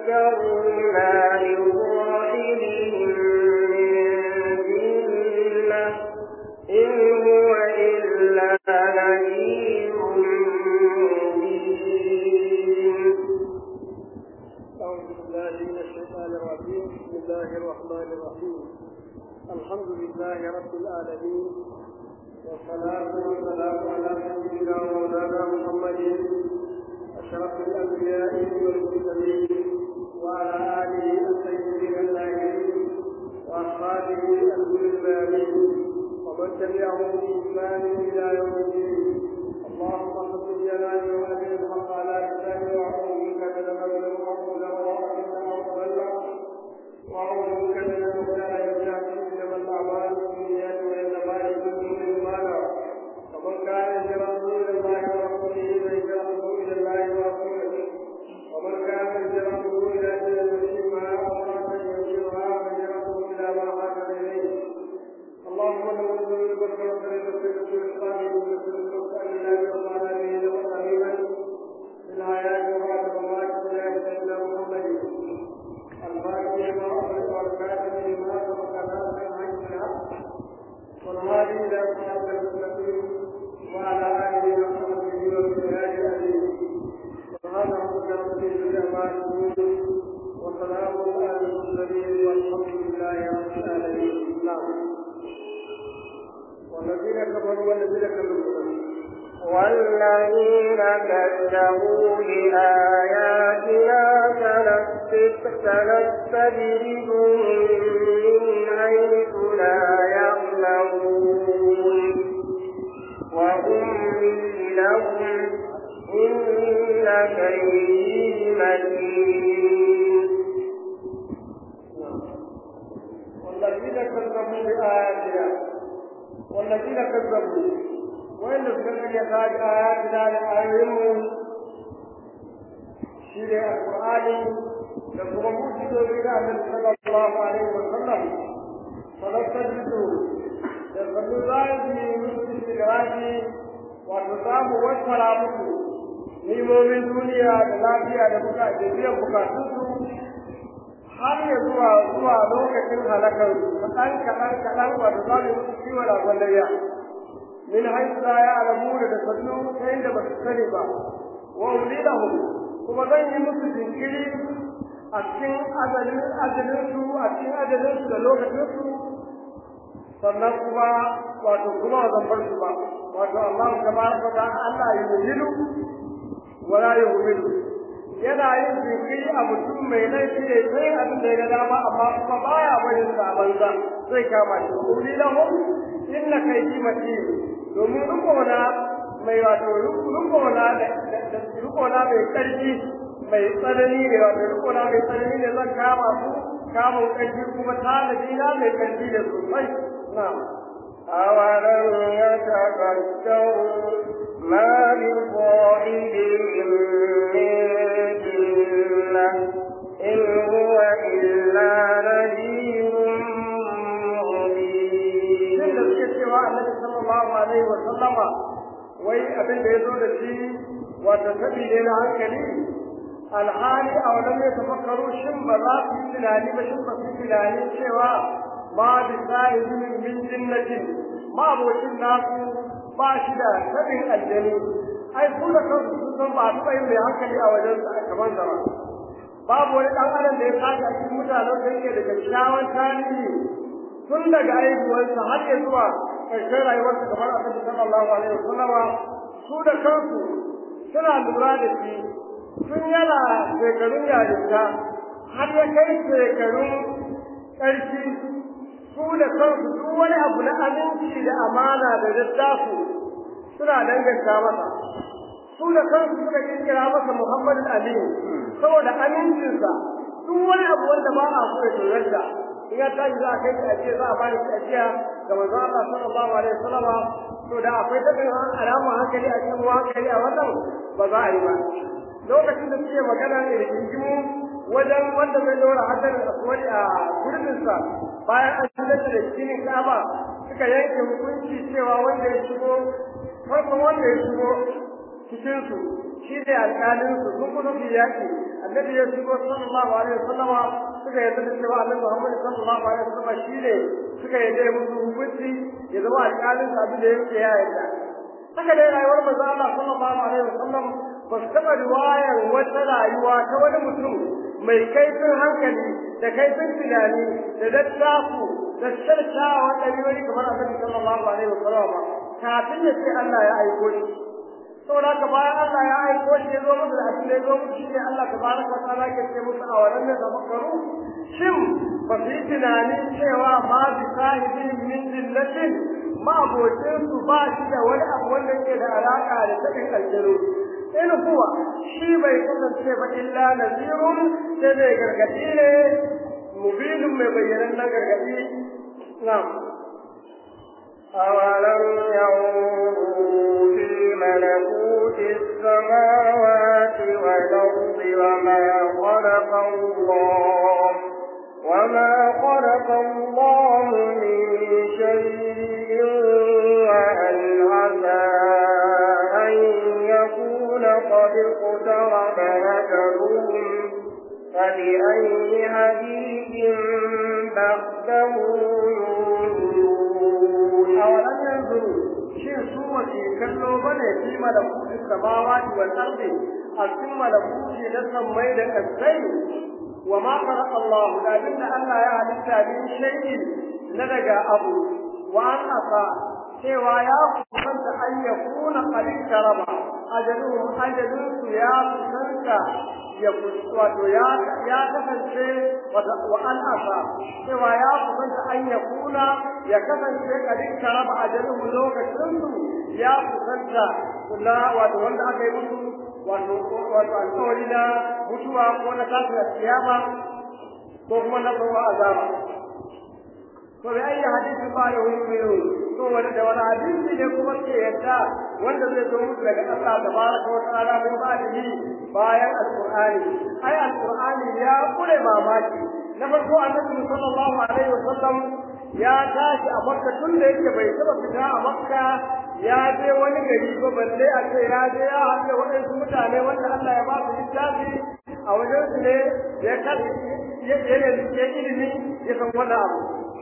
ما لصاحبهم من جنة إن هو إلا نذير مبين أعوذ بالله من الشيطان الرجيم بسم الله الرحمن الرحيم الحمد لله رب العالمين والصلاة والسلام على سيدنا ومولانا محمد أشرف الأنبياء والمرسلين وعلى آله الطيبين الطاهرين وأصحابه الغر البارين ومن تبعهم بإحسان إلى يوم الدين اللهم صل جلاله وأبي الحق على لسانه وأعوذ بك من الغفل والمغفل وأعوذ بك من المختار يجعل إنما الأعمال بالنيات وإنما لكل امرئ ما نوى ومن كان هجرته إلى الله ورسوله فهجرته إلى الله ورسوله ومن كان هجرته إلى دين ما أراد أن ينشرها فهجرته إلى ما هاجر إليه اللهم نعوذ بك من الفتنة والإسلام ومن وسألنا بأطعنا به وقريبا في الحياة وبعد الممات بلا سيدنا محمد الفاتح ما أغلق والكاتب لما سبق ناصر عن الحق والهادي إلى صراط المستقيم وعلى آله وصحبه وبالهاد أبيه سبحان ربك رب العزة عما يصفون وسلام على المرسلين والحمد لله رب العالمين نعم والذين كفروا والذين كفروا والذين كذبوا بآياتنا سنستدرجهم من حيث لا يعلمون وأملي لهم إن كيدي متين والذين كذبوا بآياتنا والذين كذبوا وإن سكر يساج آياتنا لآيهم شيء القرآن لكم موجود إلى النبي صلى الله عليه وسلم فلتجدوا يقول ذلك من استدراج وتصاب والسلام nimomin duniya da lafiya da buka da biyan bukatunsu har ya zuwa zuwa lokacin halakar kaɗan kaɗan kaɗan wato za mu musu ciwo da gwandariya min haisa ya alamu da sannu ta inda ba su sani ba wa ulilahum kuma zan yi musu jinkiri a cikin ajalin ajalin su a cikin ajalin su da lokacin su sannan kuma wato kuma zan bar su ba wato Allah tabaraka wa Allah ya yuhilu wala yuhilu yana yin jinkiri a mutum mai laifi ne sai abin da ya ga dama amma kuma baya barin sa banza zai kama shi uli lahum inna kaydi matin domin rukona mai wato rukona da rukona mai karfi mai tsanani ne wato rukona mai tsanani ne zan kama su kama karfi kuma tanadi na mai karfi da sosai na'am أولم يتفكروا ما بصاحبهم من جنة إن هو إلا نذير مبين. من الذي النبي صلى الله عليه وسلم wai abin da ya zo da shi wata tabi ne na hankali alhali a wannan ya tafakkaru shin ba za su yi tunani ba shin ba su yi tunani cewa ma bi sahibin min jinnatin ma abokin nasu ba shi da tabin aljani ai su da kansu sun san ba su yin mai hankali a wajen sa kamar zama babu wani dan adam da ya tashi a cikin mutanen da yake da kyakkyawan tarihi tun daga aihuwarsa har ya zuwa ƙarshen rayuwarsa kamar annabi sallallahu alaihi wasallam su da kansu suna lura da shi tun yana shekarun yarinta har ya kai shekarun ƙarfi su da kansu duk wani abu na aminci da amana da dattaku suna danganta masa su da kansu suka kirkira masa Muhammadu Ali saboda amincinsa duk wani abu wanda ba a so ya tsorata in ya tashi za a kai shi ajiya za a ba shi ajiya ga manzon Allah sallallahu alaihi wasallam to da akwai tabin alamun hankali a cikin hankali a wannan ba za a yi ba lokacin da suke magana ne da jinjimu wajen wanda zai dora hadarin aswadi a gurbinsa bayan an shigar da cikin Ka'aba suka yanke hukunci cewa wanda ya shigo farkon wanda ya shigo cikin su shi ne alƙalin su sun kusa su yaki annabi ya shigo sallallahu alaihi wasallama suka yarda da cewa annabi Muhammad sallallahu alaihi wasallama shi ne suka yarda da musu hukunci ya zama alƙalin su abin da yake ya yarda haka dai rayuwar manzo Allah sallallahu alaihi wasallam ba su taɓa riwayar wata rayuwa ta wani mutum mai kaifin hankali da kaifin tunani da dattaku da sharkawa ɗabi'o'i kamar annabi sallallahu alaihi wasallam ba kafin ya ce Allah ya aiko shi saboda haka bayan Allah ya aiko shi ya zo musu da abin da ya zo musu shi ne Allah tabaraka wa ta'ala ke ce musu a wannan ne da makaru shin ba su yi tunanin cewa ma bi sahibin min dillatin ma abocin su ba shi da wani abu wanda ke da alaka da tabin aljanu in kuwa shi bai kasance ba illa nazirun sai mai gargadi ne mubinin mai bayyanan na gargadi na'am أولم ينظروا في ملكوت السماوات والأرض وما خلق الله وما خلق الله من شيء وأن عسى أن يكون قد اقترب أجلهم فبأي حديث بعده يؤمنون أولم ينظروا shin su wace kallo bane fi malakuti samawati wal ardi a cikin malakuti na sammai da kasai wa ma khalaqa Allah da abinda Allah ya halitta min shay'in na daga abu wa an asa cewa ya kusanta an yakuna qalil karama ajaluhum ajalun su ya kusanta ya wato ya ya kasance wa an asa cewa ya kusanta an yakuna ya kasance kadin karaba ajalin lokacin su ya kusanta kula wato wanda aka yi musu wato wato alƙawari na mutuwa ko na tasiri kiyama ko kuma na tsawo azaba to bi ayi hadisi ba da wani mai to wanda da wani hadisi ne kuma ke yadda wanda zai zo musu daga Allah tabaraka wa ta'ala min ba'dihi bayan alqur'ani ai alqur'ani ya kure mamaki na farko annabi sallallahu alaihi wasallam ya tashi a makka tun da yake bai taba fita a makka ya je wani gari ba balle a ce ya je ya haɗe waɗansu mutane wanda Allah ya ba su littafi a wajen su ne ya kasi ya ilimi ya san wannan abu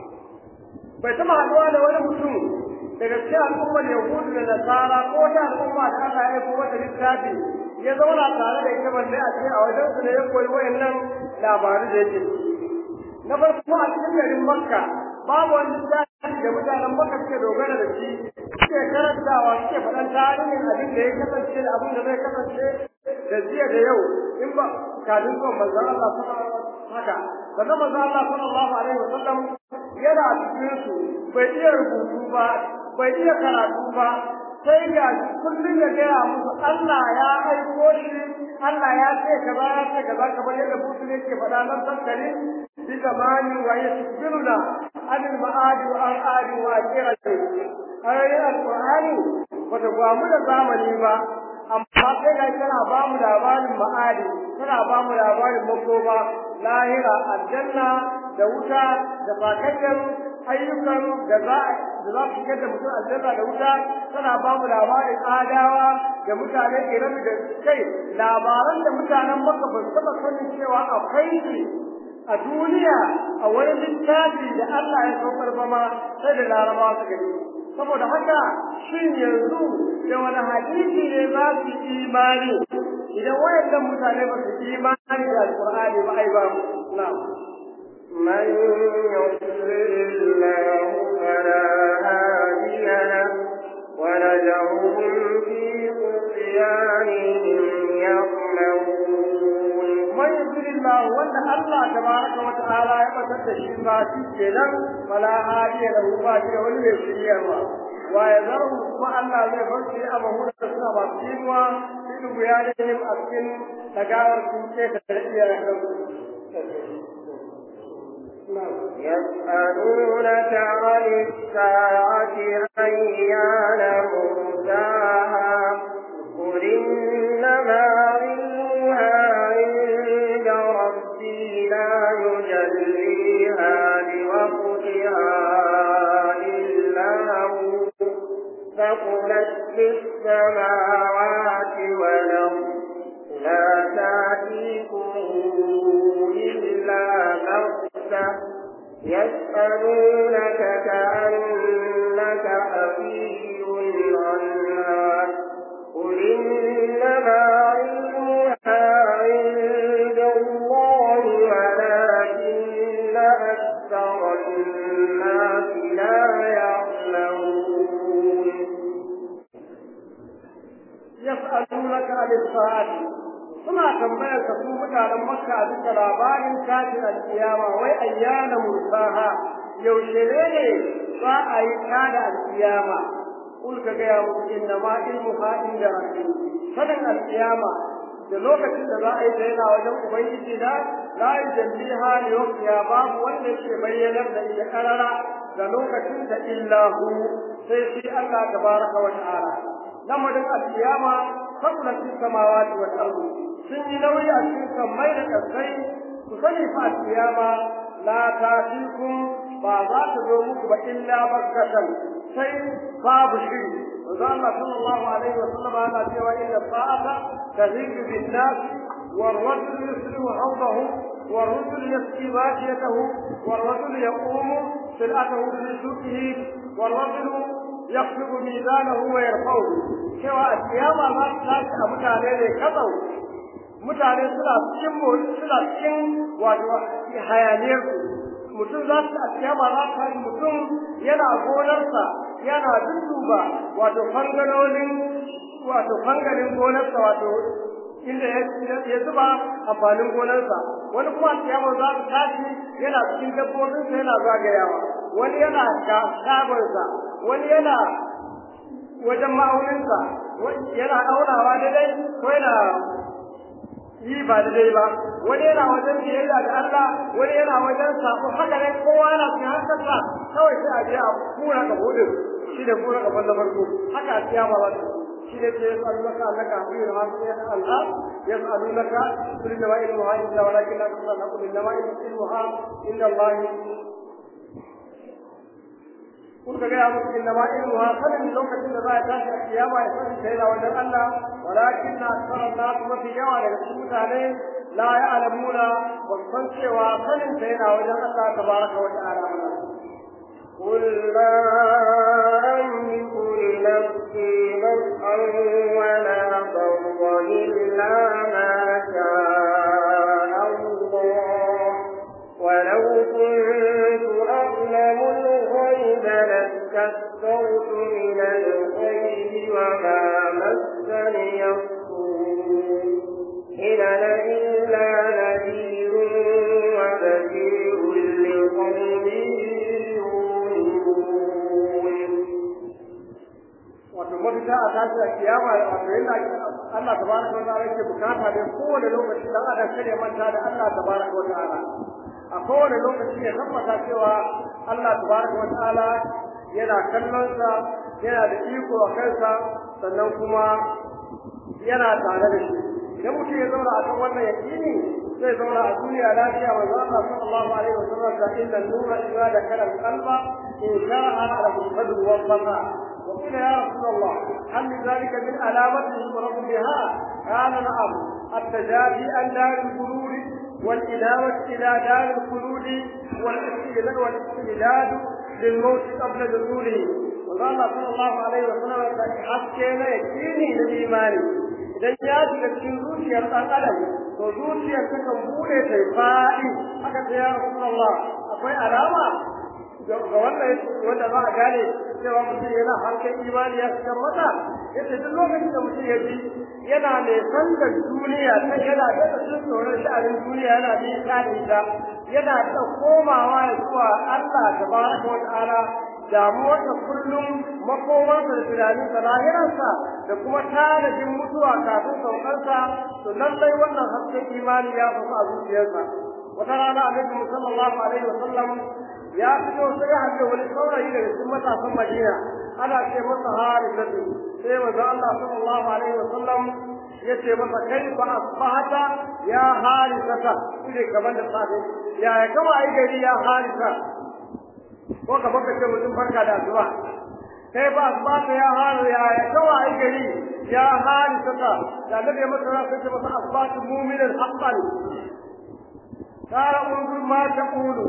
bai taba haɗuwa da wani mutum daga cikin al'ummar yahudu da nasara ko ta al'umma da Allah ya aiko wata littafi ya zauna tare da ita balle a ce a wajen su ne ya koyi wayannan labaru da yake na farko a cikin garin makka babu wani littafi da mutanen makka suke dogara da shi suke karantawa suke faɗan tarihin abin da ya kasance da abin da zai kasance da jiya da yau in ba kafin zuwan manzon Allah haka sannan manzon Allah sallallahu alaihi wasallam yana a cikin su bai iya rubutu ba bai iya karatu ba sai ga kullum ya gaya musu Allah ya aiko shi Allah ya ce kaza ya ce kaza kamar yadda musu ne ke faɗa nan tankari bi zamani wa yasbiruna anil ma'adi wa an adi wa akirati ayoyin alqur'ani bata gwamu da zamani ba amma sai ga tana ba mu labarin ma'adi tana ba mu labarin makoma lahira aljanna da wuta da fakakken ayyukan da za da za su da mutum aljanna da wuta tana ba mu labarin adawa da mutanen iran da kai labaran da mutanen maka ba su taɓa sanin cewa akwai shi a duniya a wani littafi da Allah ya saukar ba ma sai da larabawa su gani saboda haka shin yanzu da wani hadisi ne za su imani idan wayannan mutane ba su imani da alqur'ani ba ai ba na'am من يضلل الله فلا هادي له ونذرهم في طغيانهم يعمهون من يضلل الله وان الله تبارك وتعالى يبتد شيء ما kenan فلا هادي له ba shi da wani mai shiryarwa wa ya zarhu kuma Allah zai bar shi a mahuna da suna ba su yiwa cikin bayanin a cikin tagawar sun ce ta iyayen يسألونك عن الساعة أيان مرساها قل إنما علمها عند ربي لا يجليها لوقتها إلا هو فقلت في السماوات يسألونك كأنك حفي عنها قل إنما علمها عند الله ولكن أكثر الناس لا يعلمون يسألونك عن الساعة suna tambayar ka su mutanen makka a bisa labarin tashin alkiyama wai ayyana mursaha yaushe ne ne za a yi tada alkiyama kul ka gaya musu inna ma ilmu ha inda rabbi sanin alkiyama da lokacin da za a yi ta yana wajen ubangiji na la yujalliha li waqtiha babu wanda yake bayyanar da ita karara da lokacin da illa hu sai shi Allah tabaraka wa ta'ala lamarin alkiyama sabulat samawati wal ardi sun yi nauyi a cikin sammai da ƙasai ku sani fa kiyama la ta'tikum ba za ta zo muku ba illa bakkatan sai babu shiri Manzo Allah sallallahu alaihi wa sallam yana cewa inna sa'ata tahidu bin nas والرجل يسلم حوضه والرجل يسقي باشيته والرجل يقوم سلعته في سوقه والرجل يخفض ميزانه ويرفعه cewa a kiyama ma ta a mutane ne kazau mutane suna cikin suna cikin wato hayaniyar mutum za su a kiyama za ta yi mutum yana gonarsa yana dudduba wato fangalolin wato fangalin gonarsa wato inda ya zuba amfanin gonarsa wani kuma a kiyama za su tashi yana cikin dabbobinsa yana zagayawa wani yana shagonsa wani yana wajen ma'auninsa yana aunawa daidai ko yana yi ba daidai ba wani yana wajen biyayya da Allah wani yana wajen sako haka ne kowa yana cikin hankalsa kawai sai a je a kura ka hudu shi da kura ka balla farko haka a kiyama ba shi ne ce yasalunaka annaka hafiyun hafiyun alha yasalunaka kul inna ilmuha illa walakin la tusalla qul inna ilmuha inda Allah kun ga ya musu inna ma ilmuha sanin lokacin da za a tashi a kiyama ya sani sai da wajen Allah walakin na sanar na kuma fi yawa daga cikin mutane la ya'lamuna ba san cewa sanin sai yana wajen Allah tabaraka wa ta'ala قل لا أملك لنفسي نفعا ولا ضرا إلا ما شاء الله ولو كنت أعلم الغيب لاستكثرت من الخير وما مسني السوء إن أنا إلا نذير وبشير لقوم wato mafita a tashi a kiyama wato yadda Allah tabaraka wa ta'ala yake bukata da kowane lokaci dan adam kada ya manta da Allah tabaraka wa ta'ala a kowane lokaci ya tabbata cewa Allah tabaraka wa ta'ala yana kallon sa yana da iko a kansa sannan kuma yana tare da shi idan mutum ya zauna a kan wannan yakini zai zauna a duniya lafiya manzo Allah sallallahu alaihi wasallam da inna nura idza dakala al-qalba in sha'a ala al-qadr wa al-fata وقيل يا رسول الله هل لذلك من علامة يضرب بها؟ قال نعم التجافي عن دار الغرور والإنابة إلى دار الخلود والاستئذان والاستعداد للموت قبل دخوله وقال صلى الله عليه وسلم حسكينا يكفيني للإيمان idan ya shiga cikin zuciyar ɗan adam to zuciyar ta kan bude ta faɗi haka sai ya rasulullah akwai alama ga wannan wanda za a gane cewa mutum yana harkar imani ya shiga mata yace duk lokacin da mutum ya ji yana nesan da duniya ta yana da cikin tsoron sha'anin duniya yana nisa da ita yana da komawa ya zuwa Allah tabaraka wa ta'ala damuwarsa kullum makomarsa da tunaninsa lahirarsa da kuma tanadin mutuwa kafin saukarsa to lallai wannan hasken imani ya fasu a zuciyarsa wata rana annabi sallallahu alaihi wasallam ya fito sai ya haɗe wani saurayi daga cikin matasan Madina ana ce masa Harithatu sai manzo Allah sallallahu alaihi wasallam ya ce masa kaifa asbahata ya Harithata kuje gaban da safe ya ya kama ai gari ya Haritha ko ka baka ce mutum barka da asuba kai ba asbahata ya Haritha ya ya kama ai gari ya Harithata da Annabi ya masa sai ce masa asbahatu mu'minan haqqan قال انظر ما تقول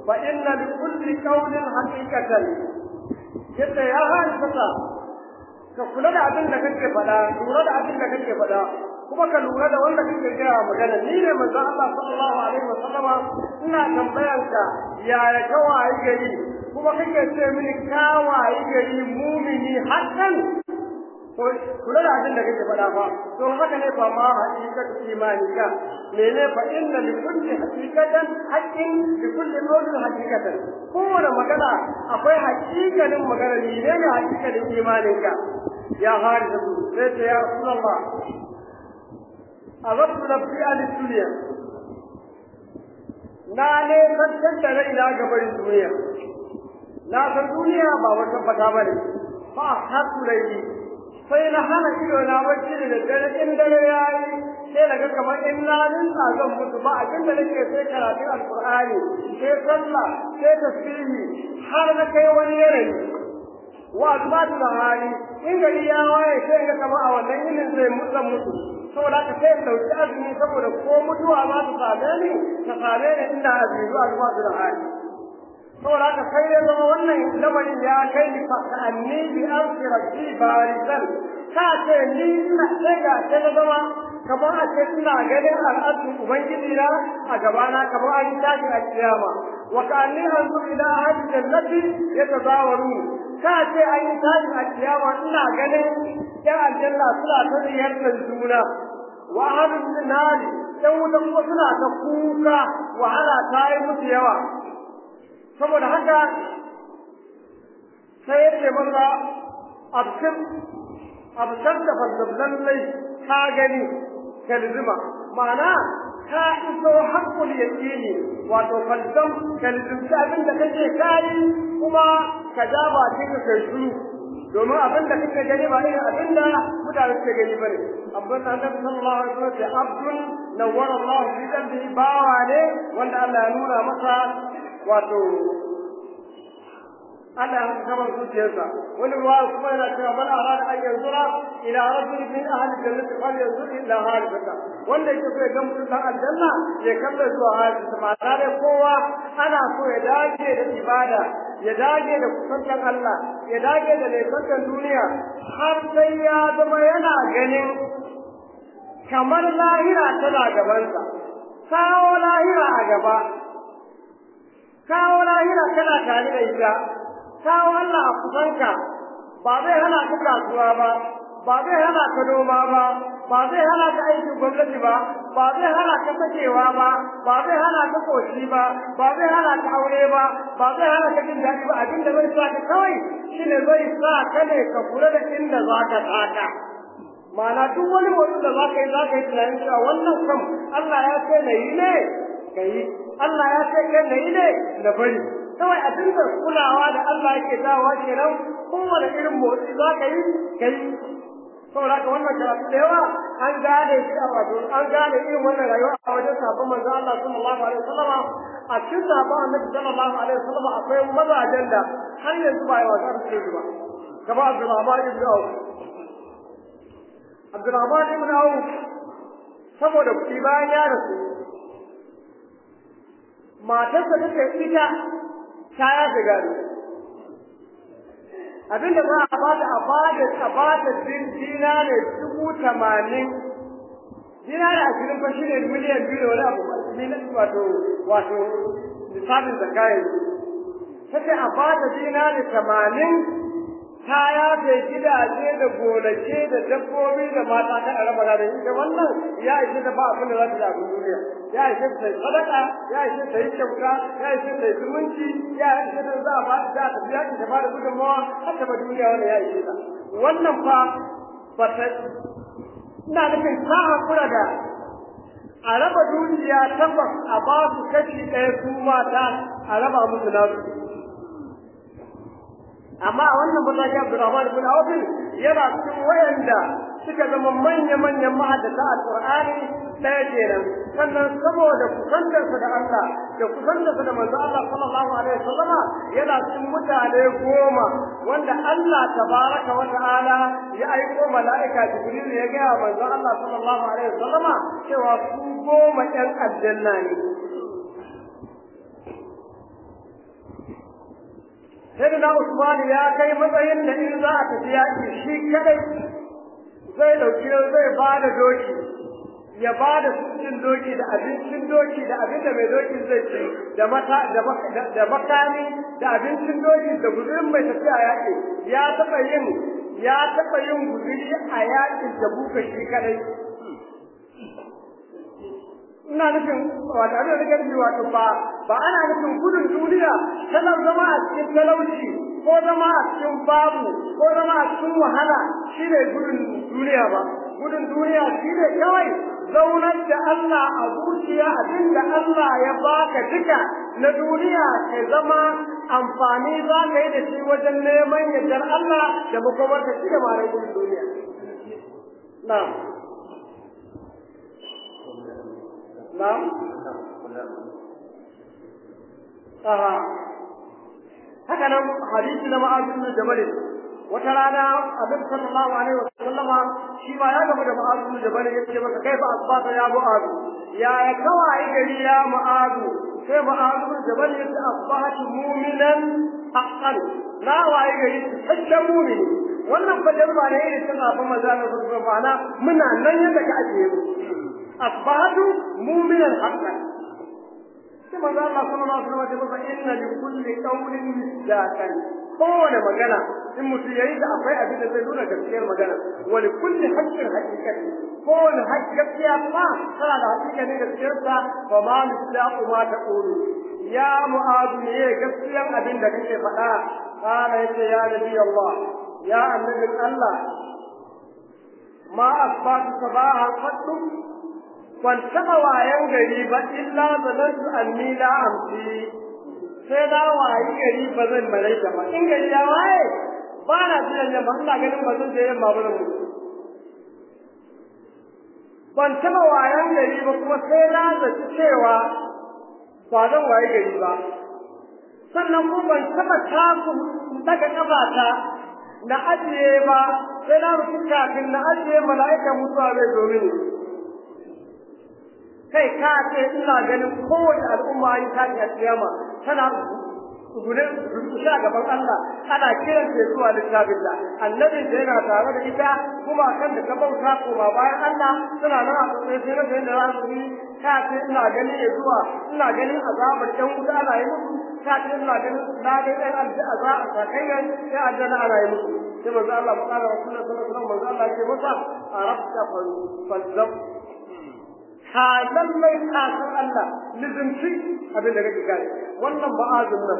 fa inna li kulli qawlin haqiqatan yace ya hadisa ka kula da abin da kake faɗa lura da abin da kake faɗa kuma ka lura da wanda kake gaya magana ni ne manzon Allah sallallahu alaihi wasallama ina tambayan ka yaya ka wayi gari kuma kake ce mini ka wayi gari mumini hakan to kula da abin da kake faɗa fa to haka ne fa ma haqiqatu imanika mene fa inna li kulli haqiqatan haqqin li kulli qawlin haqiqatan kowane magana akwai haƙiƙanin magana ne ne haƙiƙanin imaninka ya harisa sai ce ya rasulullah أردت نفسي عن الدنيا na ne kankan da raina gaban duniya na san duniya ba wata fata bane fa hatu laili sai na hana ido na bacci da dare in dare yayi sai daga kamar in na rinsa zan mutu ba abin da nake sai karatun alqur'ani sai sallah sai tasbihi har na kai wani yanayi wa azbatu da hali in gari ya waye sai ga kamar a wannan yinin zai mutu mutu saboda ka sai dauki azumi saboda ko mutuwa ma ta same ni ta same ni inda azumi zuwa zuwa da hali saboda ka sai ya zama wannan lamarin ya kai ni fa anni bi arsi rabbi barisan ka ce ni ina sai ga sai na zama kamar a ce ina ganin al'adun ubangiji na a gabana kamar an tashi a kiyama wa ka anni anzu ila ahli jannati yatazawaru ka ce an yi tashi a kiyama ina ganin yan aljanna suna ta ziyartar juna wa ahlul nari dan wuta kuma suna ta kuka wahala ta yi musu yawa saboda haka sai ya ce masa absir absar da fazzablan lai ka gani kalzima ma'ana ka iso haƙƙul yaƙini wato falzam kalzimci abin da kake kayi kuma ka ja bakin ka kai shiru domin abin da kake gani ba irin abin da mutane suke gani ba ne abin da annabi sallallahu alaihi wasallam ya abdun nawwara Allah fi qalbihi bawa ne wanda Allah ya nuna masa wato Allah ya kama zuciyarsa wani ruwa kuma yana cewa man arada an yanzura ila rajul min ahli jannati fal yanzur ila halifata wanda yake so ya ga mutum dan aljanna ya kalla zuwa halifata ma'ana dai kowa ana so ya dage da ibada ya dage da kusantan Allah ya dage da laifukan duniya har sai ya zama yana ganin kamar lahira tana gabansa kawo lahira a gaba kawo lahira kana tare da ita kawo Allah a kusanka ba zai hana ka kasuwa ba ba zai hana ka noma ba ba zai hana ka aikin gwamnati ba ba zai hana ka sakewa ba ba zai hana ka koshi ba ba zai hana ka aure ba ba zai hana ka jin daɗi ba abin da zai sa ka kawai shine zai sa ka ne ka kula da inda za ka taka ma'ana duk wani motsin da za ka yi za ka yi tunanin cewa wannan kam Allah ya ce na yi ne ka yi Allah ya ce kan na yi ne na bari kawai a dinga kulawa da Allah yake dawowa kenan kowane irin motsi za ka yi ka yi saboda haka wannan karatu da yawa an gane shi a wato an gane irin wannan rayuwa a wajen sabon manzo Allah sallallahu alaihi wasallam a cikin sabon annabi sallallahu alaihi wasallam akwai mazajen da har yanzu ba yawa za su ce ba kamar Abdulrahman ibn Auf Abdulrahman ibn Auf saboda kuɗi bayan ya rasu matarsa take ita ta ya shiga abinda za a bada a bada a bada dina ne dubu tamanin dina da ashirin fa shine miliyan biyu da wani abu wato wato lissafin zakayin take a bada dina ne tamanin kaya da gidaje da gonake da dabbobi da mata ta araba da ita wannan ya ishe da ba abin da za ta da duniya ya ishe ta sadaka ya ishe ta yi kyauta ya ishe ta zumunci ya ishe ta za a ba ta ta biya ta ba da gudunmawa har ta ba duniya wannan ya ishe ta wannan fa ba ta ina nufin ta hakura da a raba dukiya tabbas a ba su kashi ɗaya su mata a raba musu nasu amma a wannan mataki Abdurrahman ibn Auf yana cikin wayanda suka zama manya-manyan mahaddata alqur'ani ɗaya kenan sannan saboda kusantarsa da Allah da kusantarsa da manzo Allah sallallahu alaihi wasallama yana cikin mutane goma wanda Allah tabaraka wa ta'ala ya aiko mala'ika Jibril ya ga manzo Allah sallallahu alaihi wasallama cewa su goma ɗan aljanna ne sai da Usman ya kai matsayin da in za a tafi yaƙi shi kadai zai dauki zai ba da doki ya ba da cikin doki da abincin doki da abin da mai dokin zai ci da mata da makami da abincin doki da guzurin mai tafiya yaƙi ya taɓa yin ya taɓa yin guzuri a yaƙin da buka shi kadai ina nufin wato abin da nake nufi wato ba ba ana nufin gudun duniya tana zama a cikin talauci ko zama a cikin babu ko zama a cikin wahala shi ne gudun duniya ba gudun duniya shi ne kawai zaunar da Allah a zuciya abin da Allah ya baka duka na duniya ka zama amfani za ka yi da shi wajen neman yardar Allah da makomar ka shi da mara gudun duniya na'am na'am aha haka nan hadisi na ma'azu bin jabal wata rana annabi sallallahu alaihi wasallama shi ma ya gaba da ma'azu bin jabal yace maka kai fa asbata ya mu'azu ya ya kawai gari ya mu'azu sai ma'azu bin jabal yace asbahatu mu'minan haqqan na waye gari cikakken mu'mini wannan fa jama'a ne irin tana fa maza na su ma'ana muna nan yadda ka ajiye mu asbahatu mu'minan haqqan sai manzo Allah sallallahu alaihi wasallam ya ce inna li kulli qawlin misdaqan kowane magana in mutum yayi da akwai abin da zai nuna gaskiyar magana wa li kulli haqqin haqiqati kowane gaskiya fa tana da haƙiƙa ne gaskiyar sa fa ma misdaqu ma taqulu ya mu'adu ne gaskiyar abin da kake faɗa kana yace ya nabi Allah ya annabi Allah ma asbatu sabaha qattu ban taɓa wayan gari ba illa zanantu anni la amsi sai na wayi gari ba zan malaika ba in gari ya waye ba na jiran yamma ina ganin ba zan je yamma ba mu ban taɓa wayan gari ba kuma sai na zaci cewa ba zan wayi gari ba sannan kuma ban taɓa taku daga ƙafata na ajiye ba sai na rufe kafin na ajiye mala'ika mutuwa zai zo mini kai ka ce ina ganin kowace al'umma yi ta a kiyama tana gune rubuta gaban Allah ana kiran ta zuwa littafin da annabin da yana tare da ita kuma kan da ka bauta koma bayan Allah suna nan a tsaye sai na da za su yi ka ce ina ganin ya zuwa ina ganin azabar ɗan wuta ana yi musu ka ce ina ganin na ga ɗan azaba a sakayyan sai aljanna ana yi musu sai manzo Allah mu kara rasulullahi sallallahu alaihi wasallam manzo Allah ce masa arabta fal ka lallai ka san Allah lizimci abin da kake gane wannan ba'azin nan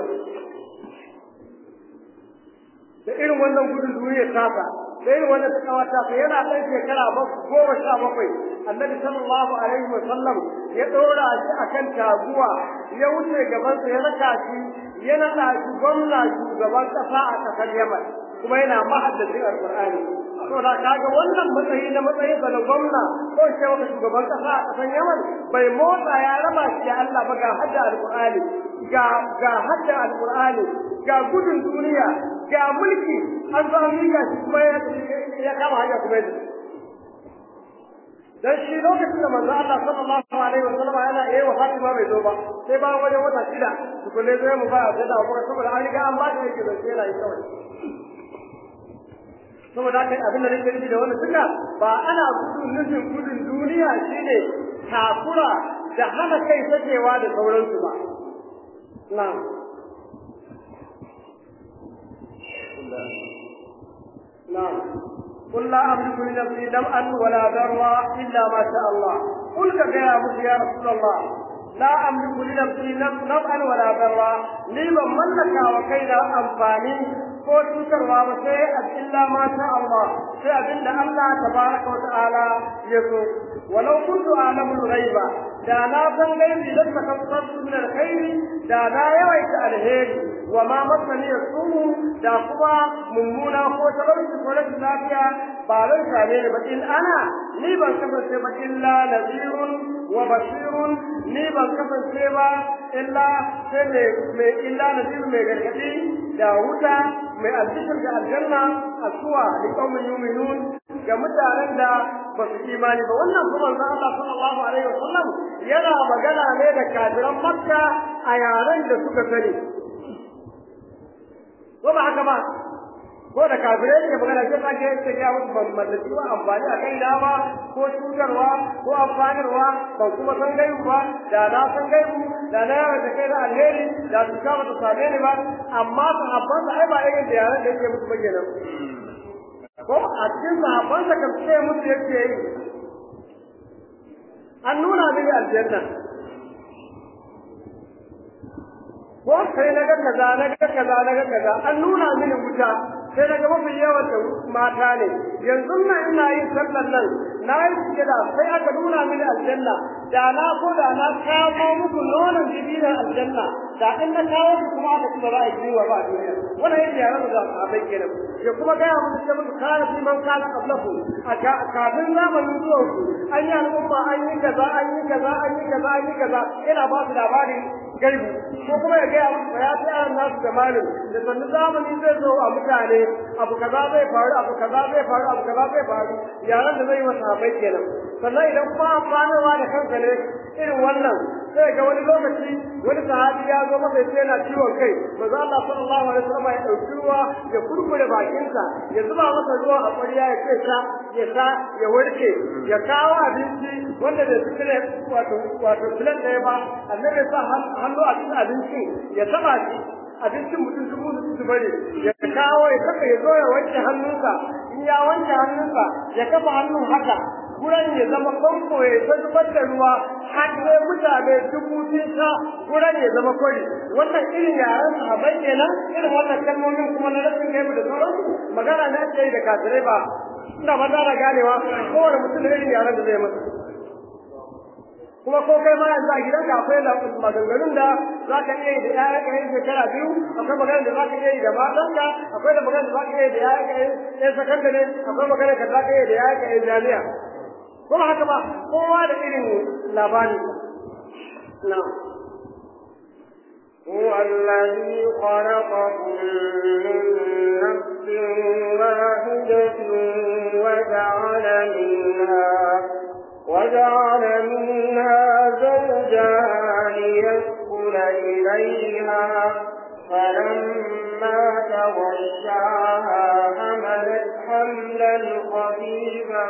da irin wannan gudun duniya tasa da irin wannan takawa tasa yana ɗan shekara goma sha bakwai annabi sallallahu alaihi wa sallam ya ɗora shi akan taguwa ya wuce gabansa ya raka shi ya naɗa shi gwamna shugaban ƙasa a ƙasar yaman kuma yana mahaddacin alƙur'ani saboda kaga wannan matsayi na matsayin sa na gwamna ko ce wata shugaban kasa a kasan Yaman bai motsa ya raba shi da Allah ba ga hadda alqur'ani ga ga hadda alqur'ani ga gudun duniya ga mulki an zo an miƙa shi kuma ya kama hanya kuma yadda dan shi lokacin da manzo Allah sallallahu alaihi wa sallam yana eh wa Fatima bai zo ba sai ba wajen wata shida tukunne zai mu ba da da saboda an riga an ba shi yake da sai yana yi kawai saboda haka abin da nake nufi da wannan duka ba ana gudun nufin gudun duniya shine takura da hana kai sakewa da sauransu ba na'am نعم قل لا أملك لنفسي دمعا ولا ضرا إلا ما شاء الله قل يا أبو يا رسول الله لا أملك لنفسي نفعا ولا ضرا لي من ملك وكينا أنفاني ko cutarwa ba sai illa ma sha Allah sai abinda Allah tabaraka wa ta'ala ya so walau kuntu a'lamu al-ghaiba da na san gaibi da ta kasar min al-khairi da na yawaita alheri wa ma masani yasumu da kuma mummuna ko talauci ko rashin lafiya ba zan same ni ba in ana ni ban kasance ba illa nazirun wa bashirun ni ban kasance ba illa sai mai illa nazirun mai gargadi da wuta mai albishir da aljanna a suwa da kaumin yuminun ga mutanen da ba su imani ba wannan kuma zan Allah sallallahu alaihi wasallam yana magana ne da kafiran makka a yaren da suka sani ko ba haka ba ko da kafirai ne magana sai ka je ta ga musu ban mallaki ba amfani a kai da ba ko cutarwa ko amfanarwa ban kuma san gaibu ba da na san gaibu da na yawa da kai na alheri da su ka bata same ni ba amma sahabban sa ai ba irin da yaran da yake musu bayyana ko a cikin sahabban sa kan ce musu yake yi an nuna mini aljanna ko sai na ga kaza na ga kaza na ga kaza an nuna mini wuta sai na ga mafi yawan da mata ne yanzu nan ina yin sallan nan na yi sujada sai aka nuna mini aljanna da na ko da na kawo muku nonon jibinan aljanna da in na kawo ku kuma aka ci ba za a yi wa ba a duniya wannan yadda yaran da sahabbai kenan ya kuma gaya musu ce musu kana fi man kana qablaku a kafin zamanin zuwan ku an yi al'umma an yi kaza an yi kaza an yi kaza an yi kaza ina ba su labarin gaibu ko kuma ya gaya musu ya fi yaran nasu da malin da sannu zamani zai zo a mutane abu kaza zai faru abu kaza zai faru abu kaza zai faru yaran da zai yi wa sahabbai kenan sannan idan kuma amfanarwa da kanka ne irin wannan sai ga wani lokaci wani sahabi ya zo masa sai yana ciwon kai manzo Allah sallallahu alaihi wasallam ya dauki ruwa ya kurkure bakinsa ya zuba masa ruwa a ƙwarya ya ce sha ya sha ya warke ya kawo abinci wanda bai fitire wato wato filan ɗaya ba annabi sa hannu a cikin abinci ya taba shi abincin mutum dubu su bari ya kawo ya kafa ya zo ya wanke hannunsa in ya wanke hannunsa ya kafa hannun haka guran ya zama famfo ya ta zubar da ruwa har sai mutane dubu sun sha guran ya zama kwari wannan irin yaren sahabai kenan irin wannan kalmomin kuma na rashin gaibu da sauransu magana na ce da kafirai ba ina ba da ganewa kowane mutum da irin yaren da zai masa kuma ko kai ma yanzu a gidanka akwai maganganun da za ka iya yi da ƴaƴan ka yin shekara biyu akwai maganar da za ka iya yi da matanka akwai da maganar da za ka iya yi da ƴaƴan ka yin sakandare akwai maganar da za ka iya yi da ƴaƴan ka yin jami'a kuma haka ba kowa da irin labari na هو الذي خلقكم من نفس واحدة وجعل منها وجعل منها زوجها ليسكن إليها فلما تغشاها حملت حملا خفيفا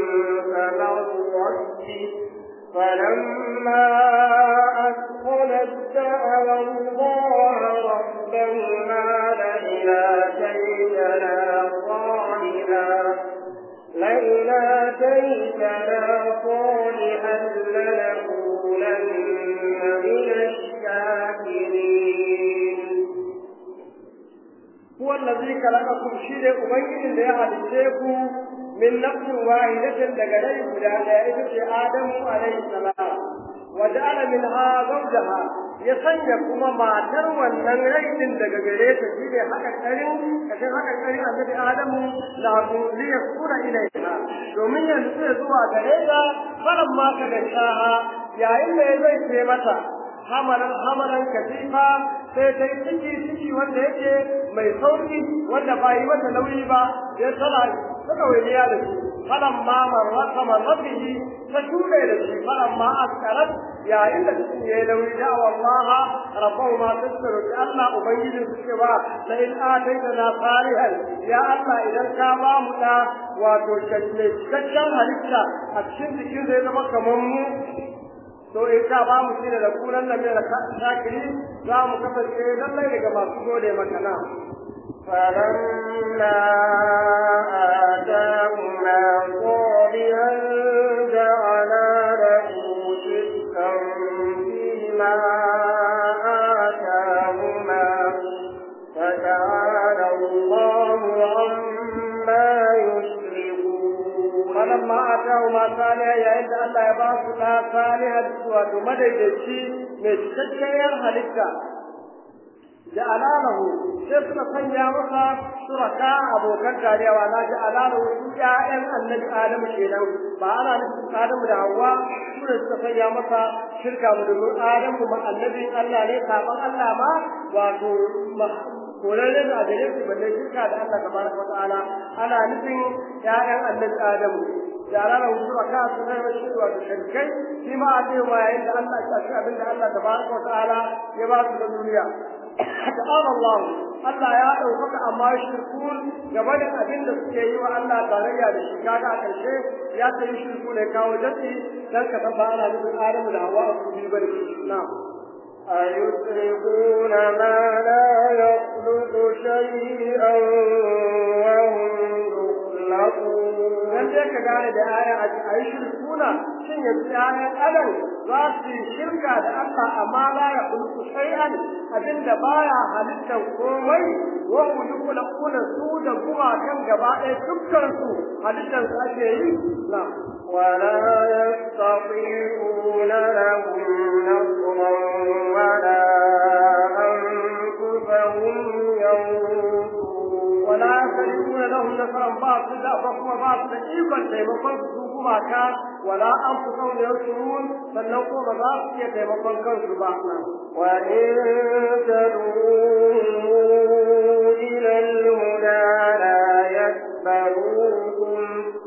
فمرت به فلما أثقلت دعوا الله ربهما لئن آتيتنا صالحا لئن آتيتنا صالحا لنكونن من الشاكرين هو الذي خلقكم شيء أبين ليحدثكم من نفس واحدة دقلي بلا إذن آدم عليه السلام وجعل منها زوجها ya sanya kuma matar wannan rainin daga gare ta shi ne haka karin kashin haka karin annabi adamu da zuriya kura ilaiha domin ya nutsu zuwa gare ta faran ma ka da shaha yayin da ya zai ce mata hamalan hamalan katifa sai ta yi ciki ciki wanda yake mai sauki wanda ba yi mata nauyi ba sai tana suka wuriya da shi falan ma marrata marratihi ta shuɗe da shi falan ma askarat yayin da cikin ya yi nauyi da Allah rabbahu ma tasbiru ki Allah ubangiji su ce ba la in ataita na salihan ya Allah idan ka ba mu da wato cikakken halitta a cikin jikin zai zama kamar mu to in ka ba mu shine da kunan nan da shakiri za mu kasance lallai daga masu gode maka na فلما آتاهما صالحا جعلا له شركا فيما آتاهما فتعالى الله عما يشركون فلما آتاهما صالحا يا إن الله يبارك لها صالحا وتمدد من تشكير هلكا ja'ala lahu sai suka sanya masa suraka abokan tarewa na ja'ala lahu su ƴaƴan annabi adamu kenan ba ana nufin adamu da hawa su ne suka sanya masa shirka mu domin adamu ma annabin Allah ne saban Allah ma wato korarre da gare su balle shirka da Allah tabaraka wa ta'ala ana nufin ƴaƴan annabi adamu ja'ala lahu suraka su ne shi wato shirkai shi ma a ce ma yayin da Allah ya ci abin da Allah tabaraka wa ta'ala ya ba su da duniya ta'ala Allah Allah ya ɗaukaka amma shirkun gaba da abin da suke yi wa Allah tarayya da shi kaga a ƙarshe ya ta yi shirku ne kawo jati dan ka san ba ana nufin Adamu da Hawwa a kuma bane na'am أيشركون ما لا يخلق شيئا وهم يخلقون dan dai ka gane da aya a yi shirkuna shin yanzu ayan adam za su yi shirka da Allah amma la ya kulku shay'an abinda baya halittar komai wa hum yukhlaquna su da kuma kan gaba ɗaya dukkan su halittar su ake yi na ولا يستطيعون لهم نصرا ولا أنفسهم ينصرون wala yasrifuna lahum nasran ba su da ba kuma ba su da ikon taimakon su kuma ka wala an fi sau da yansurun sannan kuma ba za su iya taimakon kansu ba وإن تدعوهم إلى الهدى لا يتبعوكم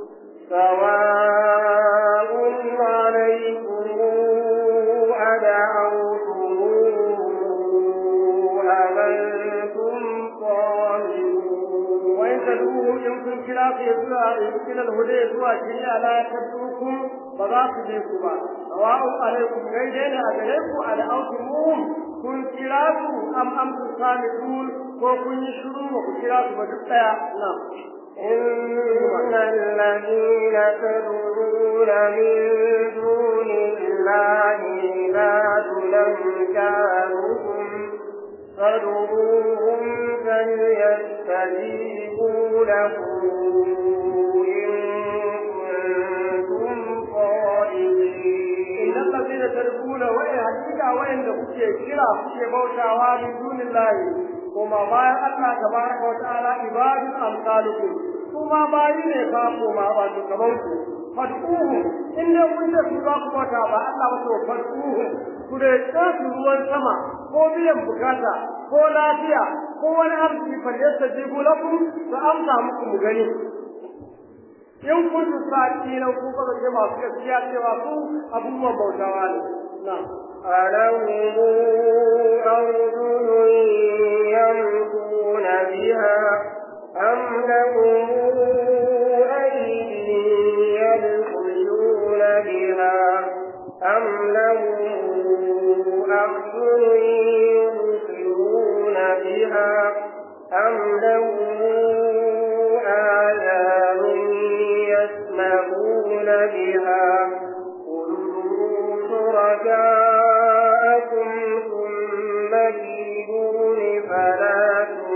سواء عليكم أدعوتموه أم أنتم صامتون وإن تدعوهم إن كن كلا في إلى الهدى سوى شيئا لا يتبعوكم فذا تجيكم سواء عليكم غيرين أدعيكم أدعوتموهم كن كلا أم أنتم صامتون ko kun yi shiru ba ku kira su ba duk daya na إن الذين تدعون من دون الله عباد أمثالكم فادعوهم فليستجيبوا لكم إن كنتم صادقين إن الذين تدعون وإن حقيقة وإن kuke kira kuke bautawa min dunillahi kuma bayan Allah tabaraka wa ta'ala ibadun amsalukum kuma bayi ne fa kuma ba su gaban ku fad'uhu in dai kun da su za ku bauta ba Allah ba to fad'uhu ku da su ruwan sama ko biyan bukata ko lafiya ko wani arziki fa yasta jibu lakum su amsa muku mu gani in kun su sa'i na ku ba zai masu gaskiya cewa su abubuwan bautawa ne na'am ألهم أرجل يمشون بها أم لهم أيدي يبطشون بها أم لهم أعين يبصرون بها أم لهم آذان يسمعون بها قل شركاءكم ثم كيدون فلا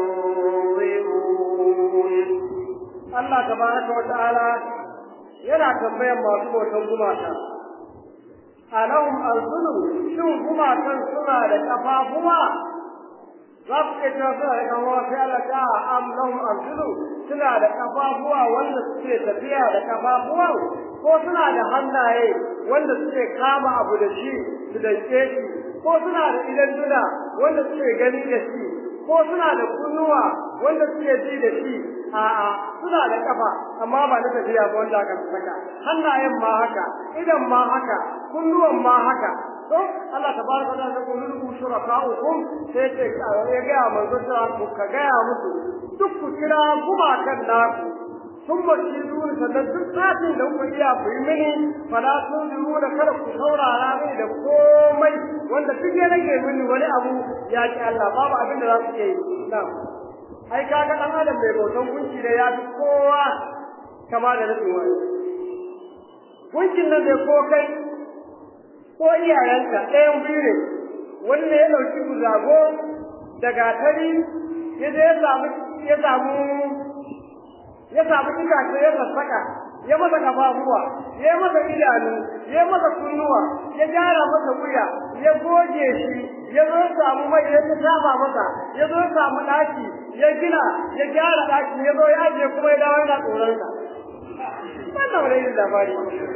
تنظرون Allah tabaraka wa ta'ala yana tambayan masu bautan gumaka alahum arzulu shin gumakan suna da kafafuwa za ku iya cewa suna da kafafuwa sai Allah ta am lahum arzulu suna da kafafuwa wanda suke tafiya da kafafuwan ko suna da hannaye wanda suke kama abu da shi su danke shi ko suna da idan duna wanda suke gani da shi ko suna da kunnuwa wanda suke ji da shi a'a suna da kafa amma ba na tafiya ba wanda aka saka hannayen ma haka idan ma haka kunnuwan ma haka to Allah tabaraka wa ta'ala ko lulu shuraka'ukum sai ce ya ga manzo ta ku ka ga musu duk ku kira kuma kan naku sun bashi duni sannan duk satin da kuka iya ku yi mini fala sun zuru da kada ku saurara mini da komai wanda duk ya rage mini wani abu ya ki Allah babu abin da za su iya yi na'am ai kaga dan adam mai bautan gunki da ya fi kowa kama da nufin wani gunkin nan zai ko kai ko iyayenka ɗayan biyu ne wanda ya ɗauki guzago da gatari ya je ya samu ya samu ya samu itace ya sassaka ya masa kafafuwa ya masa idanu ya masa kunnuwa ya gyara masa wuya ya goge shi ya zo samu mai ya shafa masa ya zo samu ɗaki ya gina ya gyara ɗaki ya zo ya ajiye kuma ya dawo yana tsoron sa wannan wani irin labari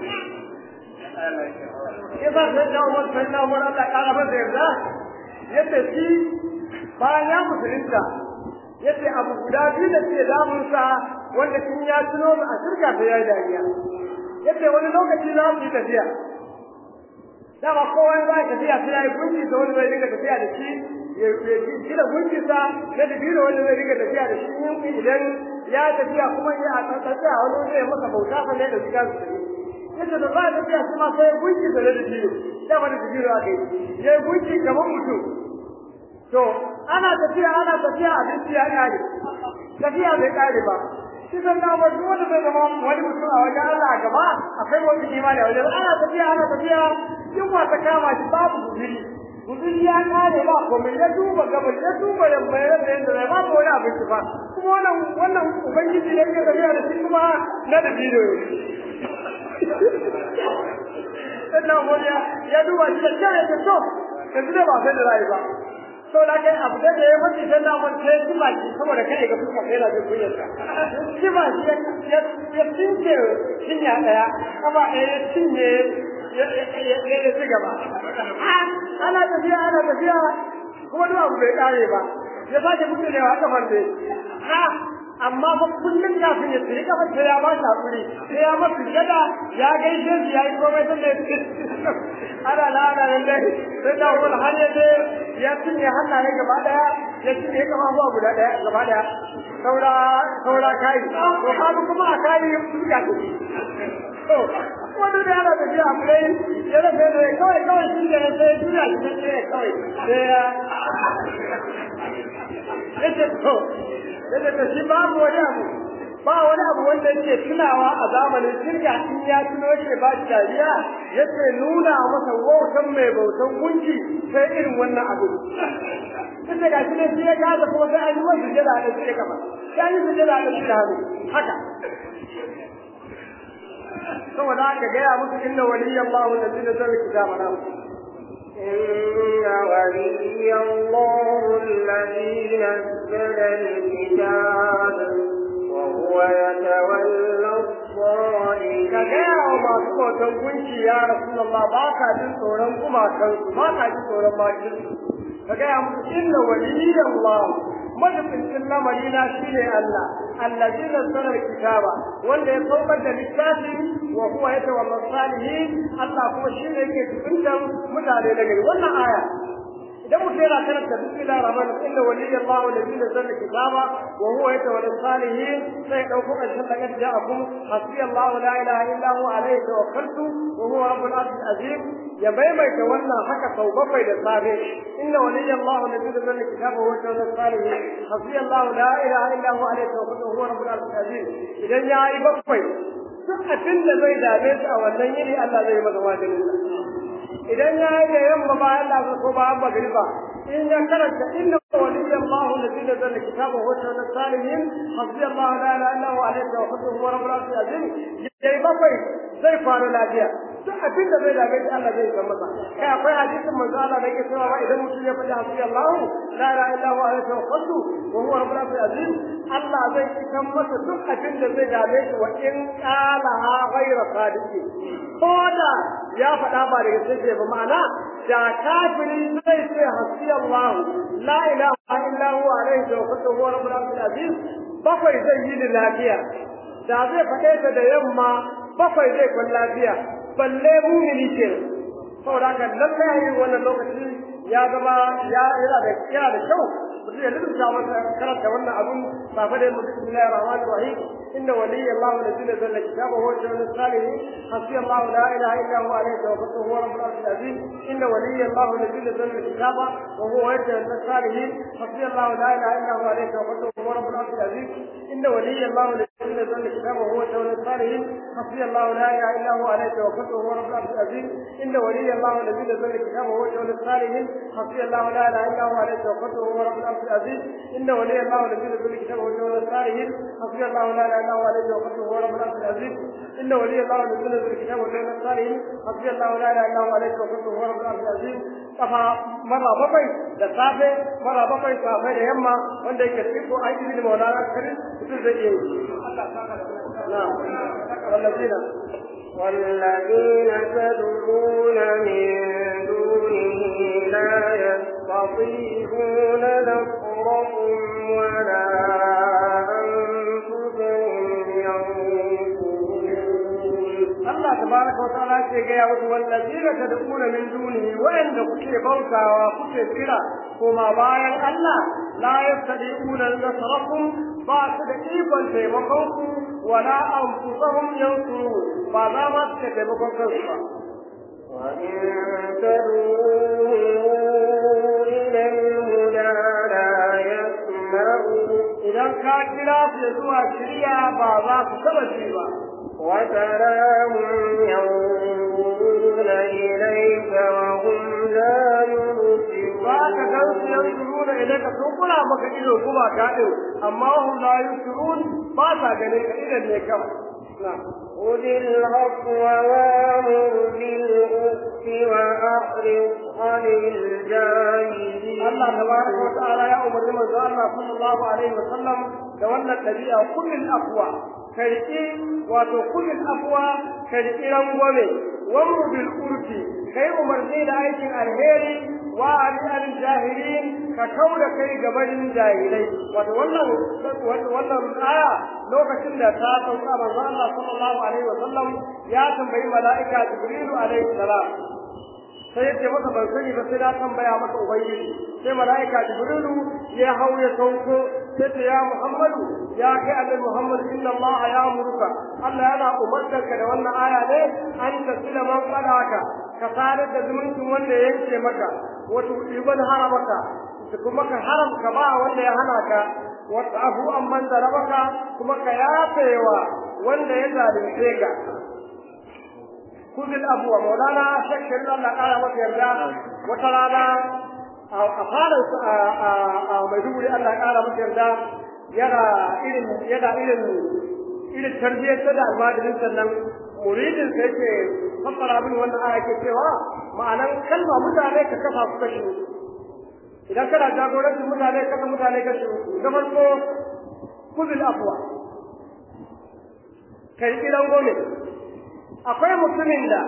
ya sa sai da umar sai na umar Allah ƙara masa yarda ya tafi bayan ya musulunta ya ce abu guda biyu da ke damunsa wanda kin ya tuno a shirka ta yayi dariya ya ce wani lokaci za mu yi tafiya dama kowa za ya tafiya sai ya yi gunki da wani zai dinga tafiya da shi ya gina gunkinsa na dabino wanda zai riga tafiya da shi idan ya tafiya kuma ya a tsantsace a wani zai masa bauta fa ne da shiga su tafi yadda da ba tafiya shi ma sai gunki da dabino da wani dabino a kai ya gunki kamar mutum to ana tafiya ana tafiya abinci ya kare tafiya bai kare ba shi zan na ba duk wanda zai zama wani mutum a wajen Allah a gaba akwai wani imani a wajen ana tafiya ana tafiya yunwa ta kama shi babu guduri guduri ya kare ba komai ya duba gabas ya duba yamma ya rasa yadda zai babu wani abinci ba kuma wannan wannan ubangiji ne ke tafiya da shi kuma na da bidiyo sannan wani ya duba shi da kyau ya ce to yanzu dai ba sai da rayu ba to da kai abu da ya mace sai na mun sai shi baki saboda kai ga fuska kai na jin kunyar ka shi ba shi ya ya tinke cinya daya kaba ɗaya ya cinye ya ya ya ci gaba ana tafiya ana tafiya kuma duk abu bai kare ba ya sake mutunewa kafar dai ha amma fa kullum kafin ya tsiri kafar sai ya ba shi hakuri sai ya mafi gada ya gaishe shi ya yi komai sun da ya ana na ana nan dai sai da wani har ya je ya cinye hannaye gaba daya ya cinye kama zuwa guda daya gaba daya saura saura kai to kaga kuma a kai fuska ce to wani da yana tafiya a kai ya rafe da kawai kawai shi ne sai juya shi ne kawai sai ya yace to yace to shi babu wani abu ba wani abu wanda yake tunawa a zamanin shirya in ya tuno yake ba shi dariya yake nuna masa wautan mai bautan gunki sai irin wannan abu tunda ga shi ne shi ya gaza kuma sai an yi masa sujada da shi gaba sai an yi sujada da shi da hannu haka saboda haka gaya musu inna waliyallahu alladhi nazzala kitaba na إن ولي الله الذي نزل الكتاب وهو يتولى الصالحين ka gaya wa masu bautan gunki ya rasulullah ba ka jin tsoron gumakansu ba ka jin tsoron bakin ka gaya musu inna waliyallah majibincin lamari na shine Allah allazi nazzala kitaba wanda ya saukar da littafi wa huwa yatawalla salihin Allah kuma shine yake tukuntan mutane da gari wannan aya idan mutum yana karanta bismillahir rahmanir rahim inna waliyallahu allazi nazzala kitaba wa huwa yatawalla salihin sai dauko karshen da kace ja'akum hasbiyallahu la ilaha illa huwa alayhi tawakkaltu wa huwa rabbul arshil azim ya maimaita wannan haka sau bakwai da safe inna waliyallahu allazi nazzala kitaba wa huwa yatawalla salihin hasbiyallahu la ilaha illa huwa alayhi tawakkaltu wa huwa rabbul arshil azim idan ya yi bakwai duk abin da zai dame shi a wannan yini Allah zai masa wajibi idan ya yi da yamma bayan da ko bayan magriba in ya karanta inna waliyya Allah alladhi nazzala kitaba wa huwa salihin hasbi Allah la ilaha illa huwa alayhi tawakkaltu wa rabbul arshil azim yayi bakwai zai fara lafiya duk abin da zai dage Allah zai san masa kai akwai hadisin manzo Allah da yake cewa idan mutum ya faɗi hasbi Allah la ilaha illa huwa alayhi tawakkaltu wa huwa rabbul arshil azim Allah zai san masa duk abin da zai dame shi wa in qala ghayra sadiqi ko da ya faɗa ba daga sai ba ma'ana da kafiri zai ce hasbi Allah la ilaha illa huwa alayhi tawakkaltu wa huwa rabbul arshil azim bakwai zai yi da lafiya da zai faɗe ta da yamma bakwai zai kwan lafiya balle mumini ke saboda haka lallai a yin wannan lokaci ya zama ya yana da yana da kyau mutum ya lulluta masa karanta wannan abun safa da mutum bismillahir rahmanir rahim inna waliyya Allah alladhi nazzala kitaba huwa al salihin hasbi Allah la ilaha illa huwa alayhi tawakkaltu huwa rabbul arshil azim inna waliyya Allah alladhi nazzala kitaba wa huwa yatawalla salihin hasbi Allah la ilaha illa huwa alayhi tawakkaltu huwa rabbul arshil azim inna waliyya Allah alladhi nazzala kitaba wa huwa yatawalla salihin hasbi Allah la ilaha illa huwa alayhi tawakkaltu huwa rabbul arshil azim inna waliyya Allah الذي نزل الكتاب وهو يتولى الصالحين حسبي الله لا اله الا هو عليه توكلت وهو رب العرش العظيم ان ولي الله الذي نزل الكتاب وهو يتولى الصالحين حسبي الله لا اله الا هو عليه توكلت وهو رب العرش العظيم ان ولي الله الذي نزل الكتاب وهو يتولى الصالحين حسبي الله لا اله الا هو عليه توكلت وهو رب العرش العظيم kafa mara bakwai da safe mara bakwai safe da yamma wanda yake cikin aiki da maulana karin mutum zai iya yi Allah saka da na wallazina والذين تدعون من دونه لا يستطيعون نصرهم ولا أنفسهم ينصرون Allah tabaraka tabaraka wa ta'ala ce ga ya wasu wallazina tad'una min dunihi wa'anda kuke bautawa kuke kira kuma bayan Allah la yastadi'una nasrakum ba su da ikon taimakon ku wala anfusahum yansurun ba za ma su taimakon kansu ba وإن تدعوهم إلى الهدى لا يسمعوا idan ka kira su zuwa shirya ba za su taba ji ba وتراهم ينظرون إليك وهم لا ba ka gan su يبصرون yanzu da idan ka sun kula maka ido kuma ka din amma hum la yusirun ba sa ganin ka idan ne kawai na خذ العفو وامر بالعرف وأعرض عن الجاهلين Allah tabaraka wa ta'ala ya umarni manzo Allah sallallahu alaihi wa sallam da wannan dabi'a kullul afwa karki wato kullul afwa karki rangwame wamru bil urfi kai umarni da aikin alheri wa al jahilin ka kauda kai gabanin jahilai wato wannan wannan aya lokacin da ta sauka manzo Allah sallallahu alaihi wa sallam ya tambayi mala'ika jibrilu alaihi salam sai yace masa ban sani ba sai na tambaya maka ubangiji sai malaika jibrilu ya hau ya sauko sai ce ya muhammadu ya kai annabi muhammad inna allah ya muruka allah yana umartarka da wannan aya ne an tasila man qadaka ka sadar da zumuncin wanda ya yanke maka wato ibn haramaka kuma ka haramka ba wanda ya hana ka wata abu amman zarabaka kuma ka yafewa wanda ya zalunce ka kudin abuwa maulana shakkin Allah ƙara masa yarda wata rana a fara a maiduguri Allah ƙara masa yarda yana irin yana irin irin tarbiyyar ta da almajirin sannan muridin sai ke fassara min wannan aya ke cewa ma'anan kalma mutane ka kafa su kashi idan kana jagorancin mutane kasa mutane kashi na farko kudin abuwa kai kiran gome akwai mutumin da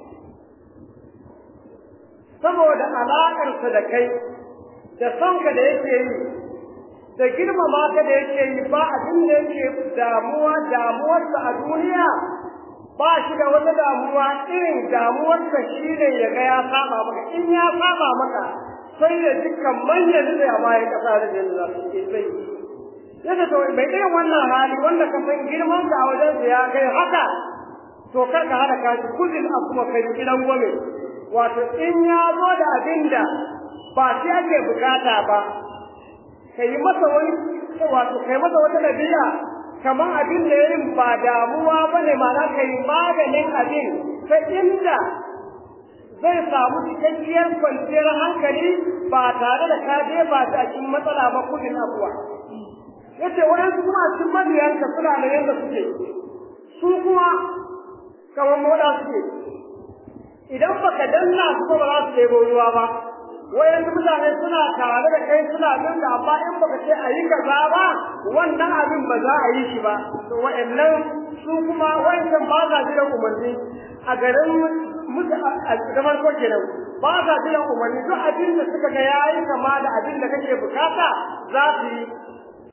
saboda alaƙarsa da kai da sonka da yake yi da girmama ka da yake yi ba abin da yake damuwa damuwarsa a duniya ba shi da wata damuwa irin damuwarsa shi ne ya ga ya saba maka in ya saba maka sai ya dukkan manyan da a bayan ƙasa da jin za su ke sai yadda to mai irin wannan hali wanda ka san girman ka a wajensa ya kai haka to kar ka hada ka shi kullin a kuma kai gidan gome wato in ya zo da abin da ba shi ake bukata ba kai masa wani wato kai masa wata dabi'a kamar abin da yayin ba damuwa bane ma'ana kai maganin abin ta inda zai samu cikakkiyar kwanciyar hankali ba tare da ka jefa ta cikin matsala ba kudin abuwa yace wayansu kuma a cikin mabiyanka suna da yanda suke su kuma kamar moda suke idan baka danna su ba za su ɗebo ruwa ba wayansu mutane suna tare da kai suna bin da amma in baka ce a yi kaza ba wannan abin ba za a yi shi ba to wayannan su kuma wayancan ba sa jiran umarni a garin musu a zaman ko kenan ba sa jiran umarni duk abin da suka ga yayi kama da abin da kake bukata za su yi